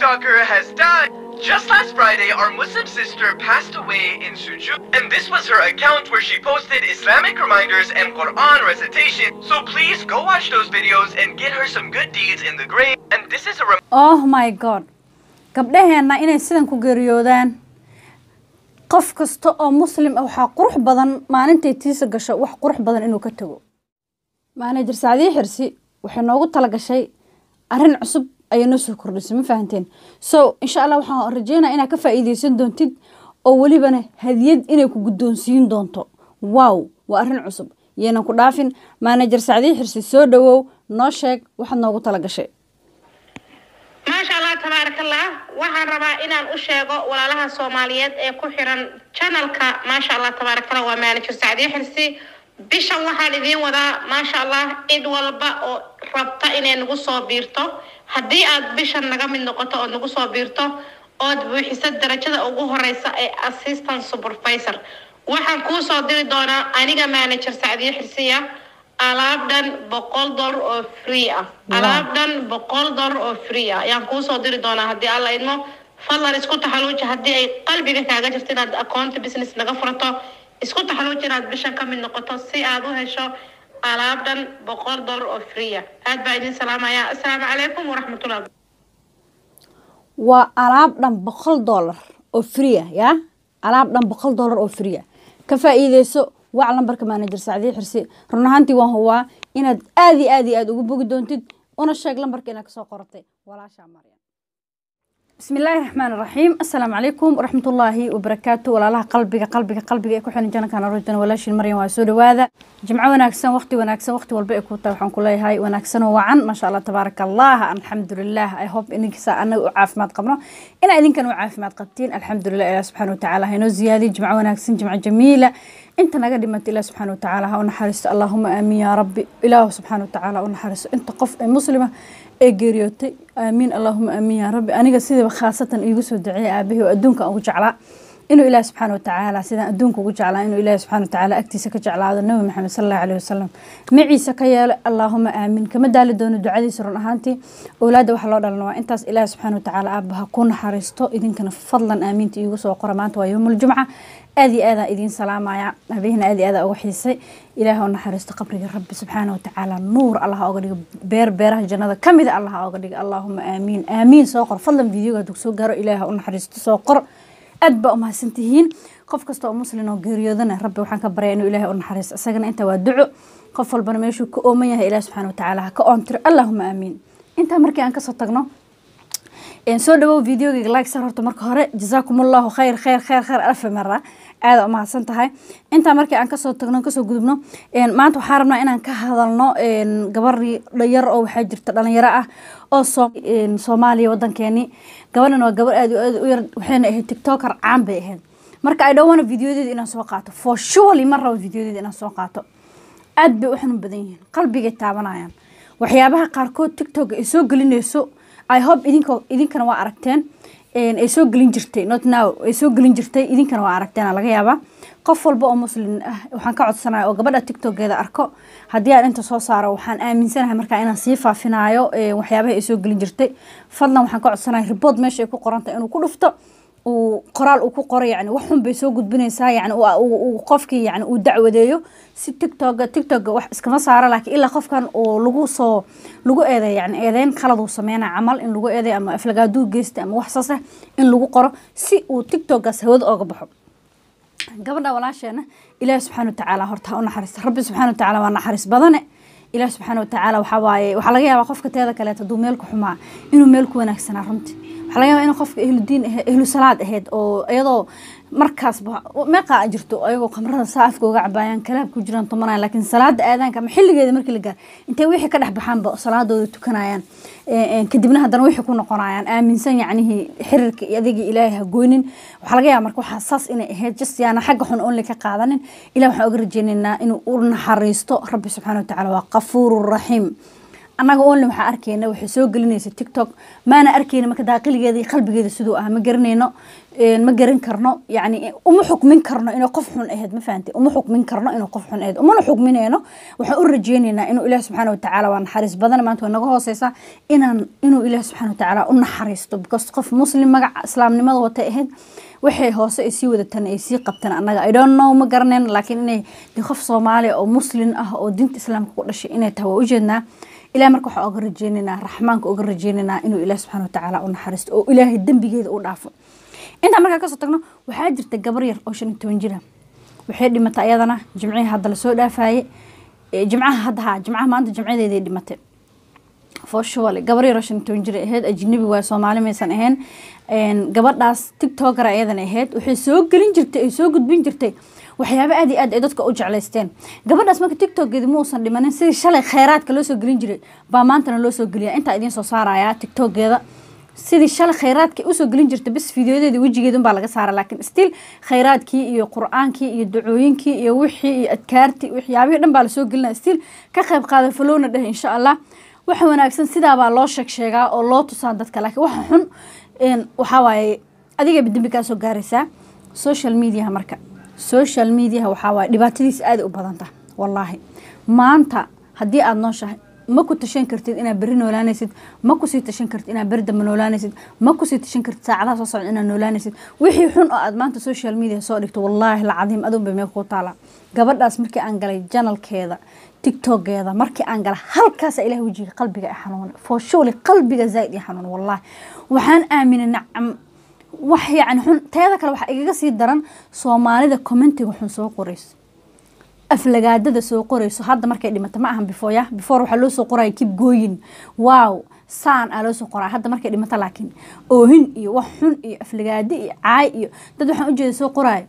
TikToker has died. Just last Friday, our Muslim sister passed away in Suju, and this was her account where she posted Islamic reminders and Quran recitation. So please go watch those videos and get her some good deeds in the grave. And this is a reminder. oh my god gabdhaheenna inay sidan ku geeriyoodaan qof kasta oo muslim ah waxaa qurux badan maalintay tiisa gasho wax qurux badan inuu ka tago maanejar sacdiye xirsi waxay noogu tala gashay arrin cusub ayay noo soo kordhisay ma fahanteen so insha allah waxaan rajeynaya inaad ka faa'iideysan doontid oo welibana hadiyad inay ku guddoonsiin doonto wow waa arrin cusub yaynan ku dhaafin maanejar sacdiye xirsi soo dhawow noo sheeg waxaad noogu tala gashay maasha allah tabaarakallah waxaan rabaa inaan u sheego walaalaha soomaaliyeed ee ku xiran channelka maasha allah tabaarakallah waa manager sacdiye xirsi bishan waxaan idiin wadaa maasha allah cid walba oo rabta inay nagu soo biirto haddii aad bishan naga mid noqoto oo nagu soo biirto ood buuxiso darajada ugu horeysa ee assistant supervisor waxaan kuu soo diri doonaa aniga manager sacdiye xirsiya alaab dhan boqol dollar oo free ah alaab dhan boqol dollar oo free ah ayaan kuu soo diri doonaa haddii alla idmo fadlan isku taxaluuji haddii ay qalbiga kaaga jirto inaad account business naga furato isku taxaluuji inaad bishan ka mid noqoto si aad u hesho alaab dhan boqol dollar oo free ah aad baa idin salaamaya assalaamu calaykum waraxmatullah waa alaab dhan boqol dollar oo free ah yaa alaab dhan boqol dollar oo free ah ka faa'iideyso wac lambarka manager sacdiye xirsi run ahaantii waan hubaa inaad aad iyo aad iyo aad ugu bogi doontid una sheeg lambarka inaad kasoo qoratay walaashaa maryam بسم الله الرحمن الرحيم السلام عليكم ورحمة الله وبركاته ولا لها قلبك قلبك قلبك يكون حين جانا كان رجنا ولا شيء مريم واسود وهذا جمعة وناكسن وقتي وناكسن وقتي والبيع كوتا وحن كل هاي وناكسن وعن ما شاء الله تبارك الله الحمد لله I hope إنك سا أنا وعاف ما تقبنا إن إذن كانوا عاف ما تقبتين الحمد لله إله سبحانه وتعالى هنا زيادة جمعة وناكسن جمعة جميلة انت نقد ما الله سبحانه وتعالى ونحرس اللهم امين يا ربي اله سبحانه وتعالى ونحرس انت قف مسلمه ee geeriyootay aamiin allahuma aamiin yaa rabbi aniga sidaba khaasatan iigu soo duceeyay aabahii oo adduunka ugu jeclaa inuu ilaahi subxaana watacaala sidaan adduunka ugu jeclaa inuu ilaahi subxaana watacaala agtiisa ka jeclaado nabi maxamed sal allahu alayhi wasalam maciisa ka yeelo allaahuma aamiin kama daali doono ducadiisa run ahaantii owlaadda waxaa loo dhalan waa intaas ilaahi subxaana watacaala aabaha ku naxariisto idinkana fadlan aamiinta iigu soo qora maanta waa yowmuljumca aad iyo aadaan idiin salaamaya habeenna aad iyo aadaan uga xiisay ilaah oo naxariisto qabriga rabbi subxaana watacaala nuur allah oga dhigo beer beeraha jannada ka mida allah oga dhigo allaahuma aamiin aamiin soo qor fadlan videoga hadduu soo gaaro ilaah u naxariisto soo qor aad baa umahadsan tihiin qof kasta oo muslin oo geeriyoodana rabbi waxaan ka baraya inuu ilaahay u naxariisto isagana inta waa duco qof walbana meeshuu ka ooman yahay ilaah subxaana watacaala ha ka oontiro allaahuma aamiin intaa markii aan kasoo tagno soo dhawow videogayga like sar horta marka hore jazaakum allahu khayr khayr khayr khayr alfa mara aada umahadsan tahay intaa markii aan kasoo tagno kasoo gudubno maanta waxaa rabnaa inaan ka hadalno gabar yar oo waxaa jirta dhalinyaro ah oo soomaaliya wadankeeni gabadhan waa gabar aad aad u yar waxayna ahayd tiktoker caan bay ahayd marka ay dhawana videodeeda inaan soo qaato for surely ma rabo videodeeda inaan soo qaato aad bay u xanuun badan yihiin qalbigay taabanayaan waxyaabaha qaarkood tiktok ay soo gelinayso i hope idinka idinkana waa aragteen ay soo gelin jirtay not now ay soo gelin jirtay idinkana waa aragteen laga yaabaa qof walba oo muslim ah waxaan ka codsanaya oo gabadha tiktokeeda arko haddii aan inta soo saaro waxaan aaminsanahay markaa inaan sii faafinayo waxyaabaha ay soo gelin jirtay fadlan waxaan ka codsanaya report meesha ay ku qorantay inuu ku dhufto uu qoraal uu ku qoro yani wax xun bay soo gudbinaysaa yani qofkii yani uu dacwadeeyo si tiktoka tiktoka wax iskama saara laakiin ilaa qofkan uu lagu soo lagu eeday yani eedeyn qalad uu sameynaya camal in lagu eeday ama aflagaaduu geystay ama wax saas ah in lagu qoro si uu tiktokaas hawada ooga baxo gabadha walaasheena ilaahi subxaana watacaala horta ha u naxariista rabbi subxaana watacaala waa naxariis badane ilaahi subxaana watacaala waxaa waaye waxaa laga yaabaa qofka teeda kaleeto hadduu meel ku xumaa inuu meel ku wanaagsanaa runtii waxaa laga yaabaa inuu qofka ehlu diin ahayd ehlu salaad ahayd oo iyadoo markaasba meeqaa jirto ayagoo khamrada saa afka uga cabaayaan kalaab ku jiraan tumanaya laakiin salaada aadaanka ama xilligeeda markii la gaar intay wixii ka dhex baxaanba salaadooda tukanayaan kadibna haddana wixii ku noqonayaan aaminsan yacnihii xiriirka adigii ilaahay ha goynin waxaa laga yaaba marka waxaa saas inay ahayd just yaana xagga xun only ka qaadanin ilah waxaan oga rajeynaynaa inuu u naxariisto rabbi subxaana watacaala waa qafuuru raxiim annaga only waxaa arkeyna waxay soo gelinaysa tiktok maana arkeyna marka daaqiligeeda iyo qalbigeeda siduu ah ma garanayno ma garan karno yani uma xukmin karno inay qof xun ahayd ma fahantay uma xukmin karno inuu qof xun ahayd umana xukminayno waxaan u rajeynaynaa inuu ilaah subxaana watacaala waa naxariis badan maanta way naga hooseysaa inaan inuu ilaah subxaana watacaala u naxariisto because qof muslim magaca islaamnimada watay ahayd waxay hoose ay sii wadatan ay sii qabtaan annaga i don't know ma garanayno laakiin inay de qof soomaaliya oo muslin ah oo diinta islaamka ku dhashay inay tahay waa ujeednaa ilaah marka waxaa oga rajeynaynaa raxmaanka oga rajeynaynaa inuu ilaah subxaana watacaala u naxariisto oo ilaahay dembigeeda u dhaafo intaa markaa kasoo tagno waxaa jirta gabar yar oo shan iyo toban jira waxay dhimatay ayadana jimcihii hadda lasoo dhaafaye jimcaha hadda haa jimcaha maanta jimcadeeday dhimatay fooshuwale gabar yar oo shan iyo toban jir ahayd ajnabi waay soomaali maysan ahayn gabadhaas tiktoker ayadana ahayd waxay soo gelin jirtay ay soo gudbin jirtay waxyaaba aad iyo aad ay dadka u jeclaysteen gabadhaas marka tiktokeedi ma uusan dhimanin sidii shalay kheyraadka loo soo gelin jiray baa maantana loo soo geliya intaa idiin soo saaraya tiktokeeda sidii shalay kheyraadka usoo gelin jirta bis fideoyadeeda wejigeeda unbaa laga saara laakiin still kheyraadkii iyo qur-aankii iyo dacooyinkii iyo wixii iyo adkaartii waxyaabihii dhan baa lasoo gelinaya still ka qayb qaada falowna dheh insha allah waxa wanaagsan sidaabaa loo sheeg sheegaa oo loo tusaa dadka laakiin waxa xun waxaa waaye adigaba dembi kaa soo gaaraysaa social mediaha marka social mediaha waxaa waaye dhibaatadiisa aaday u badanta wallaahi maanta haddii aada nooshahay ma ku tashan kartid inaad berri noolaanaysid ma kusii tashan kartid inaad beri dambe noolaanaysid ma kusii tashan kartid saacadaha soo socda inaad noolaanaysid wixii xun oo aad maanta social media soo dhigto wallaahi lacadiim aduun bay meel kuu taala gabadhaas markii aan galay janalkeeda tiktokeeda markii aan gala halkaasa ilaah wejiga qalbiga i xanuunay fooshuuli qalbiga zaaid i xanuunay wallaahi waxaan aaminay nacam wax yacni xun teeda kale waxaa igaga sii daran soomaalida commentiga xun soo qorayso aflagaadada soo qorayso hadda markay dhimata ma ahan before ya before waxaa loo soo qoraya kib gooyin wow saan aa loo soo qoraya hadda markay dhimata laakiin oohin iyo wax xun iyo aflagaado iyo caay iyo dad waxaan ujeeda soo qoraayo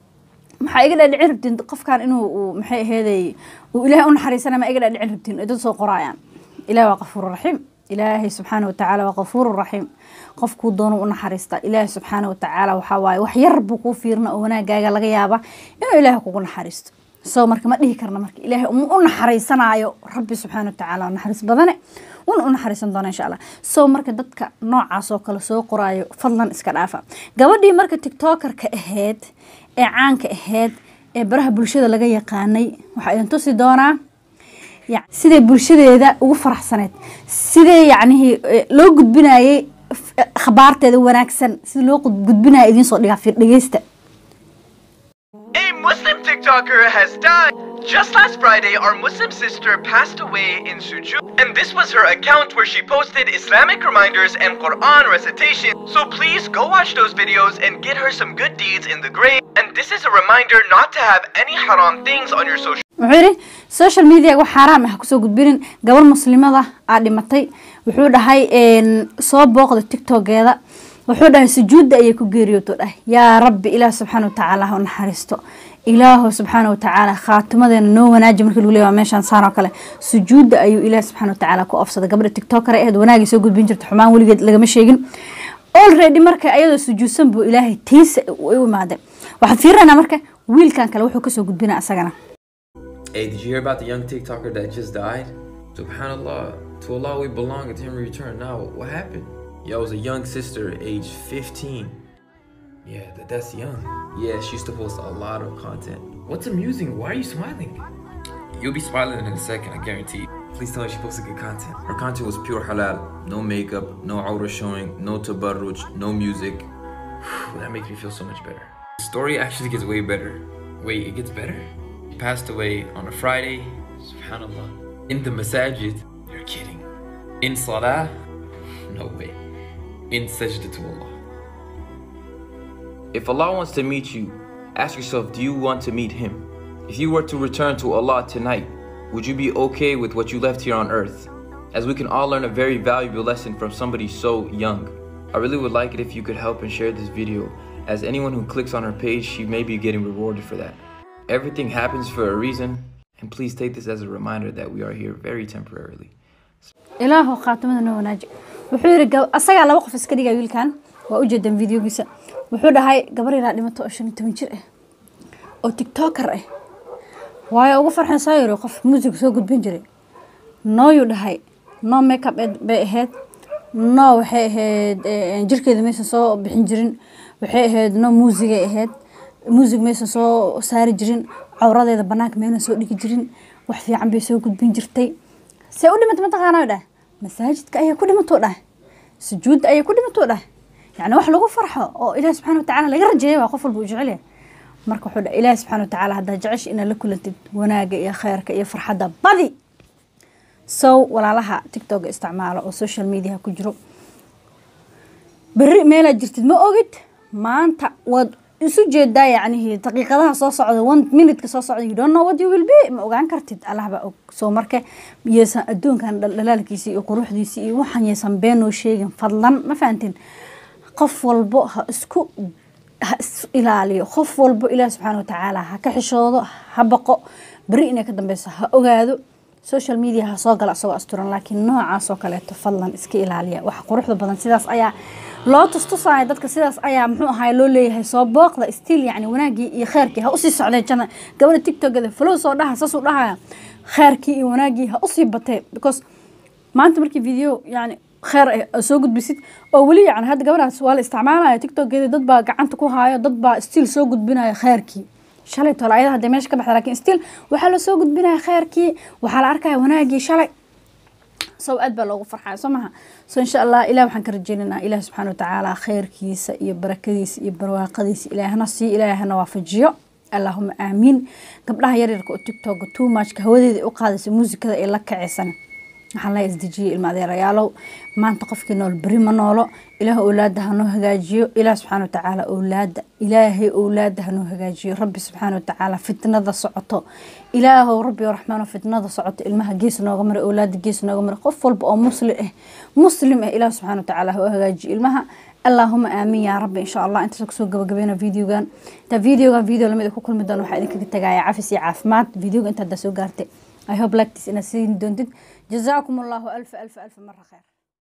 maxaa iga dhaadhicin rabtiin qofkan inuu maxay aheeday uu ilaahay u naxariisana ma iga dhaadhicin rabtiin ay dad soo qoraayaan ilaah waa qafuur raxiim ilaahay subxaana watacaala waa qafuur raxiim qofkuu doono u naxariista ilaahay subxaana watacaala waxaa waaye wax yar buu kuu fiirna oo wanaagaaga laga yaaba inuu ilaahay kugu naxariisto so marka ma dhihi karna marka ilaahay u naxariisanaayo rabbi subxaana watacaala naxariis badane una u naxariisan doona insha allah so marka dadka noocaas oo kale soo qoraayo fadlan iska dhaafa gabadhii marka tiktokerka ahayd ee caanka ahayd ee baraha bulshada laga yaqaanay waxaa idin tusi doonaa siday bulshadeeda ugu faraxsaneyd sidee yacnihii loo gudbinayay khabaarteeda wanaagsan sida loo gudbinaya idiin soo dhigaa fiir dhegeysta A Muslim TikToker has died. Just last Friday, our Muslim sister passed away in Suju, and this was her account where she posted Islamic reminders and Quran recitation. So please go watch those videos and get her some good deeds in the grave. And this is a reminder not to have any haram things on your social wuxuu yidhi social media wax xaaraam ah kusoo gudbinin gabar muslimada aa dhimatay wuxuu dhahay soo booqda tiktokeeda wuxuu dhahay sujuudda ayay ku geeriyooto dhahay yaa rabbi ilaah subxaana watacaala ha u naxariisto ilaahu subxaana watacaala khaatimadeena noo wanaaji markii lagu leeya meeshaan saan oo kale sujuudda ayuu ilaah subxaana watacaala ku ofsaday gabadha tiktoker ahayd wanaagay soo gudbin jirta xumaan weligeed lagama sheegin already marka ayadoo sujuudsan buu ilaahay tiisa u imaaday waxaad fiirinayna marka wiilkan kale wuxuu kasoo gudbina asagana Hey, did you hear about the young TikToker that just died? Subhanallah, to Allah we belong and to Him we return. Now, what happened? Yo, it was a young sister, age 15. Yeah, that, that's young. Yeah, she used to post a lot of content. What's amusing? Why are you smiling? You'll be smiling in a second, I guarantee. Please tell me she posted good content. Her content was pure halal. No makeup, no aura showing, no tabarruj, no music. that makes me feel so much better. The story actually gets way better. Wait, it gets better? He passed away on a Friday. Subhanallah. In the masajid. You're kidding. In salah? No way. In sajda to Allah. If Allah wants to meet you, ask yourself, do you want to meet Him? If you were to return to Allah tonight, would you be okay with what you left here on earth? As we can all learn a very valuable lesson from somebody so young. I really would like it if you could help and share this video, as anyone who clicks on her page, she may be getting rewarded for that. Everything happens for a reason, and please take this as a reminder that we are here very temporarily. ilaahu khaatimada noo wanaaji wuxuu yidhi asagaa laba qof iska dhigaya wiilkan waa u jeedan videogiisa wuxuu dhahay gabar yaraa dhimato oo shan iyo toban jir ah oo tiktoker ah waayo ugu farxan saa yiri qof muusig soo gudbin jiray nooyuu dhahay no makeup bay ahayd no waxay ahayd jirkeeda maysan soo bixin jirin waxay ahayd no muusigay ahayd muusig maysan soo saari jirin cawradeeda banaanka maynan soo dhigi jirin wax fiican bay soo gudbin jirtay see u dhimata mataqaana dhah masaajidka ayaa ku dhimatoo dhah sujuudda ayaa ku dhimatoo dhah yacni wax lagu farxo oo ilaah subxana watacaala laga rajeeya waa qof walba uu jecel yahay marka wuxuu dhaha ilaahi subxana watacaala haddaa jecesha inaad la kulantid wanaaga iyo kheyrka iyo farxadda badi sow walaalaha tictoga isticmaalo oo social mediaha ku jiro berri meelaad jirtid ma ogid maanta waad isu jeedaa yacnihi daqiiqadaha soo socda one minutka soo socda you don't know what you will be ma ogaan kartid allah baa og soo marka yeesan adduunkan dhalaalkiisa iyo quruxdiisa iyo waxaan yeesan beenoo sheegin fadlan ma fahantin qof walbo ha isku ha is ilaaliyo qof walbo ilaah subxaana watacaala ha ka xishoodo ha baqo beri inay ka dambeyso ha ogaado social media ha soo gala isagoo asturan laakiin noocaas oo kaleeto fadlan iska ilaaliya wax quruxda badan sidaas ayaa loo tustusaya dadka sidaas ayaa muxuu ahaay loo leeyahay soo booqda stiil yacni wanaagii iyo kheyrkii ha usii socdeen jana gabadha tiktokada flow soo dhaha saasuu dhahaya kheyrkii iyo wanaagii ha usii batee because maanta markii video yani kheer soo gudbisid oo weli yani hadda gabadhaas waa la isticmaalaya tiktokeeda dad baa gacanta ku haayo dad baa stiil soo gudbinaya kheyrkii shalay tole ayada hadday meesha ka baxda lakin stiil waxaa la soo gudbinaya kheyrkii waxaa la arkaya wanaagii shalay sow aad baa loogu farxaya soo maha so insha allah ilah waxaan ka rajeynaynaa ilaah subxaana watacaala kheyrkiisa iyo barakadiisa iyo barwaaqadiisa ilaahna sii ilaahna waafajiyo allahuma aamiin gabdhaha yaryarka oo tiktoka too muchka hawadeeda u qaadaysa muusikada ay la kacaysan waxaan la isdejiyey ilma adeerayaalow maanta qofkii nool beri ma noolo ilaah owlaada hanoo hagaajiyo ilaah subxaana watacaala owlaada ilaahay owlaada hanoo hagaajiyo rabbi subxaana watacaala fitnada socoto ilaahow rabbi raxmaano fitnada socoto ilmaha gees nooga mara owlaada gees nooga mara qof walba oo muslim ah muslim ah ilaah subxaana watacaala ha u hagaajiyo ilmaha اللهم آمين يا رب إن شاء الله أنت سكسو قبل قبلنا فيديو كان تا فيديو كان فيديو لما يكون كل مدة واحد إنك تجاي عفسي عافمات فيديو أنت دسو قارتي I hope like this in a scene don't it جزاكم الله ألف ألف ألف مرة خير